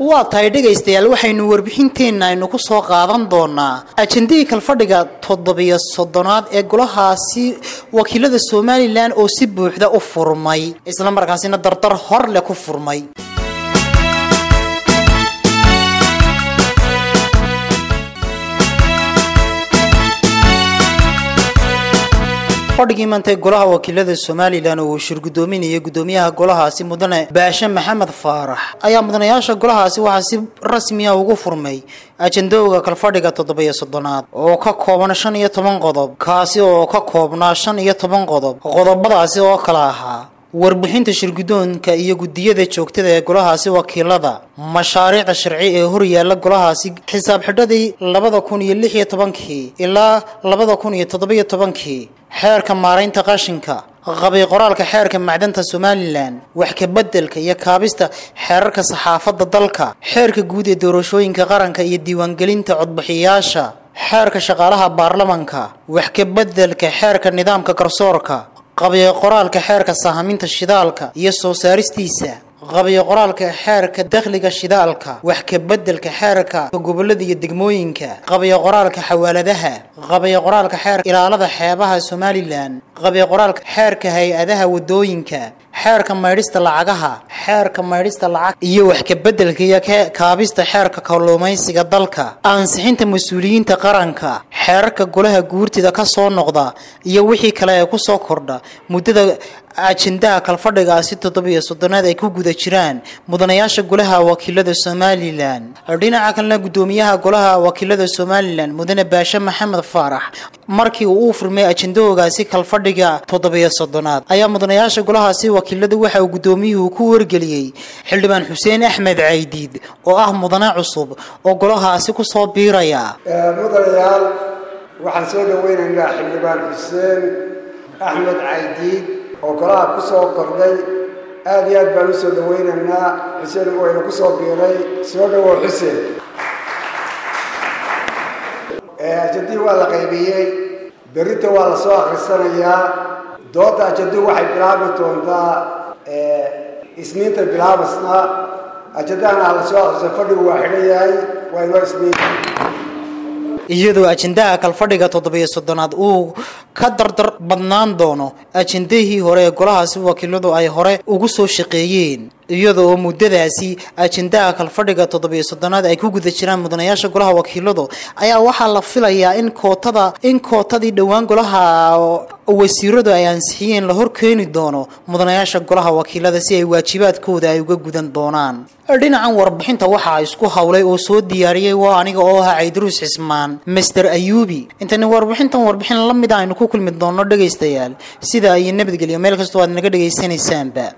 waa tahay dhegaystayaal waxaynu warbixinteenna aynu ku soo qaadan doonaa ajendihii kalfadhiga toddobiyo soddonaad ee golahaasi wakiilada somalilan oo si buuxda u furmay isla markaasina dardar hor leh ku furmay fadhigii maantay golaha wakiilada somalilan oo uu shirgudoominayay gudoomiyaha golahaasi mudane baashe maxamed faarax ayaa mudanayaasha golahaasi waxaa si rasmiya ugu furmay ajendooga kalfadhiga toddobiyo soddonaad oo ka kooban shan iyo toban qodob kaasi oo ka koobnaa shan iyo toban qodob qodobadaasi oo kala ahaa warbixinta shirgudoonka iyo gudiyada joogtada ee golahaasi wakiilada mashaariicda sharci ee horyaala golahaasi xisaab xidhadii labada kun iyo lix iyo tobankii ilaa labada kun iyo toddobiyo tobankii xeerka maaraynta qashinka qabiy qoraalka xeerka macdanta somalilan wax kabeddelka iyo kaabista xeerarka saxaafadda dalka xeerka guud ee doorashooyinka qaranka iyo diiwaangelinta codbixiyayaasha xeerka shaqaalaha baarlamanka wax kabeddelka xeerka nidaamka garsoorka qabiy qoraalka xeerka sahaminta shidaalka iyo soo saaristiisa qabiy qoraalka xeerka dakhliga shidaalka wax kabeddelka xeerka gobolada iyo degmooyinka qabiy qoraalka xawaaladaha qabiy qoraalka xeerka ilaalada xeebaha somalilan qabiy qoraalka xeerka hay-adaha wadooyinka xeerka maydhista lacagaha xeerka maydhista lacag iyo wax kabeddelka iyo kaabista xeerka kalluumaysiga dalka ansixinta mas-uuliyiinta qaranka xeerarka golaha guurtida ka soo noqda iyo wixii kale ee kusoo kordha muddada ajendaha kalfadhigaasi toddobiyo soddonaad ay ku guda jiraan mudanayaasha golaha wakiilada somalilan dhinaca kalena gudoomiyaha golaha wakiilada somalilan mudane baashe maxamed faarax markii uu u furmay ajendahoogaasi kalfadhiga toddobiyo soddonaad ayaa mudanayaasha golahaasi wakiilada waxa uu gudoomiyuhu ku wargeliyey xildhibaan xuseen axmed caydiid oo ah mudane cusub oo golahaasi kusoo biiraya mudanayaal waxaan soo dhaweynaynaa xildhibaan xuseen axmed caydiid oo golaha ku soo kordhay aada iyo aad baan u soo dhawaynaynaa xuseen wayna ku soo biiray soo dhawow xuseen ajadii waa la qaybiyey berrinta waa la soo akhrisanayaa doodda ajaduu waxay bilaabi doontaa isniinta bilaabaysna ajadahana ha la soo akhriso fadhigu waa xidhan yahay waa inoo isniin iyadoo ajendaha kalfadhiga toddobiyo soddonaad uu ka dardar badnaan doono ajendahii hore ee golahaasi wakiiladu ay hore ugu soo shaqeeyeen iyada oo muddadaasi ajendaha kalfadhiga toddobiyo soddonaad ay ku guda jiraan mudanayaasha golaha wakiiladu ayaa waxaa la filayaa in kootada in kootadii dhowaan golaha wasiiradu ay ansixiyeen la hor keeni doono mudanayaasha golaha wakiilada si ay waajibaadkooda ay uga gudan doonaan dhinacan warbixinta waxaa isku howlay oo soo diyaariyey waa aniga oo ahaa caydaruus cismaan master ayuubi intani warbixintan warbixin la mid a aynu ku kulmi doonno dhegaystayaal sida iyo nabadgelyo meel kastoo aad naga dhegaysanaysaanba